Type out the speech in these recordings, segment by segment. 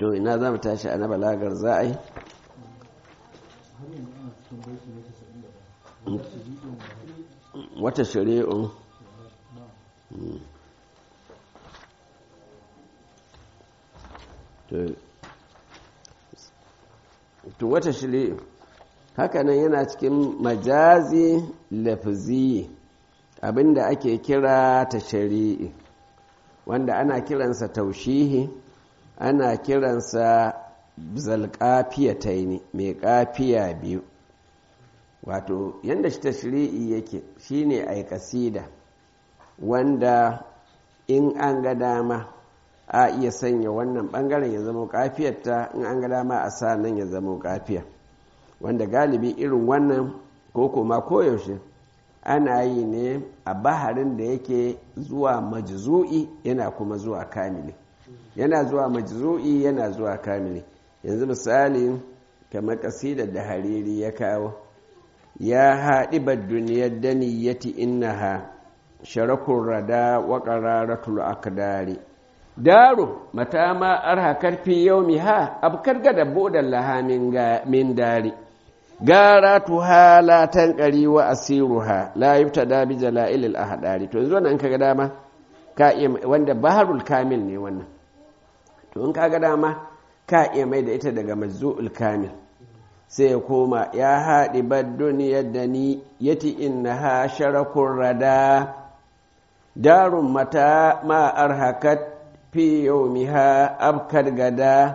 to ina za mu tashi a na balagar za a yi wata shari'un to wata shari'un hakanan yana cikin majazi lafizi abinda ake kira ta shari'i wanda ana kiransa taushihi ana kiransa zalƙafiya ta yi mai ƙafiya biyu wato yadda shi ta shari'i yake shine a kasida wanda in an ga dama a iya sanya wannan ɓangaren ya zama ƙafiyarta in an ga dama a sa nan ya zama ƙafiya wanda galibi irin wannan ko kuma koyaushe ana yi ne a baharin da yake zuwa majzu'i yana kuma zuwa kamili yana zuwa majzu'i yana zuwa kamili yanzu misali kamar kasidar da hariri ya kawo ya haɗibar duniyar daniyati innaha sharakun rada wa ƙararatul akdari daro mata ma arha karfi yau ha abkar gada bodan laha min dari gara tuha la tankari wa asiruha la yubtada bi jala'il al ahdari to yanzu wannan kaga dama ka iya wanda baharul kamil ne wannan to in kaga dama ka iya mai da ita daga majzu'ul kamil sai ya koma ya haɗi duniyar da ni yati innaha sharakun rada darun mata ma arhakat fi yawmiha abkar gada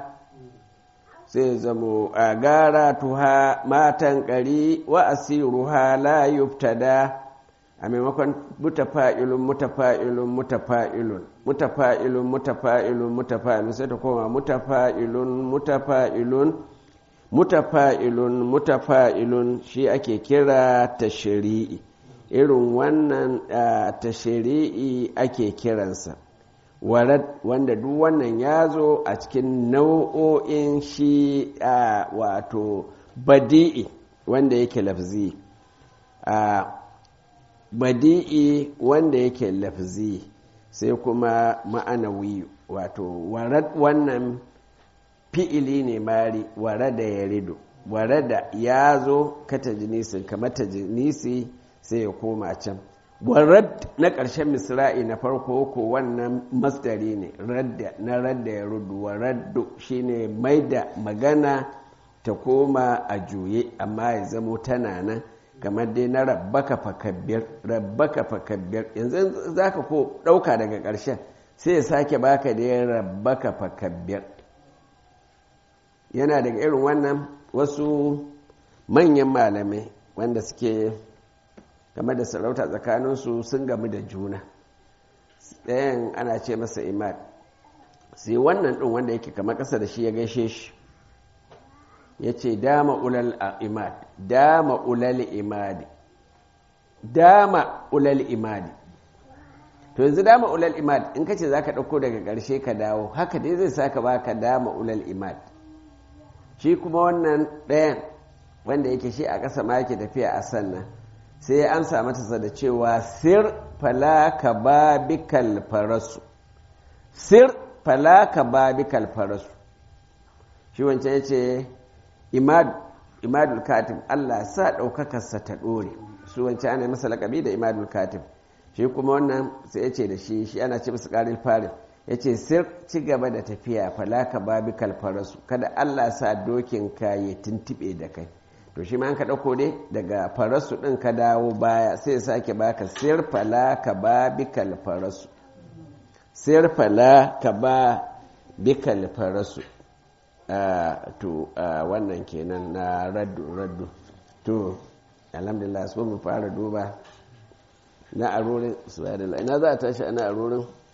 sai zamo a gara tuha matan ƙari wa asiruha la yubtada a maimakon mutafa'ilun mutafa'ilun mutafa'ilun mutafa'ilun mutafa'ilun mutafa'ilun sai ta koma mutafa'ilun mutafa'ilun mutafa'ilun mutafa'ilun shi ake kira tashri'i irin wannan tashri'i ake kiransa warad wanda duk wannan ya zo a cikin nau'o'in shi a wato badi'i wanda yake lafzi a badi'i wanda yake lafzi sai kuma ma'anawi wato warad wannan fi'ili ne mari warada ya rido warada ya zo ka tajinisin kamar tajinisi sai ya koma can warad na ƙarshen misra'i na farko ko wannan masdari ne radda na radda ya rudu waraddu shine mai da magana ta koma a juye amma ya zamo tana nan kamar dai na rabbaka fakabbir rabbaka fakabbir yanzu za ka ko ɗauka daga ƙarshen sai ya sake baka da ya rabbaka fakabbir yana daga irin wannan wasu manyan malamai wanda suke game da sarauta tsakaninsu sun gamu da juna ɗayan ana ce masa imad sai wannan ɗin wanda yake kama ƙasa da shi ya gaishe shi ya ce dama ulal imad dama ulal imadi dama ulal imadi to yanzu dama ulal imad in ka ce za ka ɗauko daga ƙarshe ka dawo haka dai zai saka baka dama ulal imad shi kuma wannan ɗayan wanda yake shi a ƙasa ma yake tafiya a sannan sai ya amsa mata da cewa sir falaka babikal farasu sir falaka babikal farasu shi wancan ya ce imadul katib allah sa ɗaukakarsa ta ɗore su wancan ana masa laƙabi da imadul katib shi kuma wannan sai ya ce da shi shi ana ce masa ƙarin farin ya ce sir ci gaba da tafiya falaka babikal farasu kada allah sa dokin ka ya tuntuɓe da kai to shi ma an ka ɗauko dai daga farasu ɗin ka dawo baya sai ya sake baka sirfala ka ba bikal farasu sirfala ka ba bikal farasu to wannan kenan na raddu raddu to alhamdulillah su mu fara duba na arorin su ina za a tashi ana arorin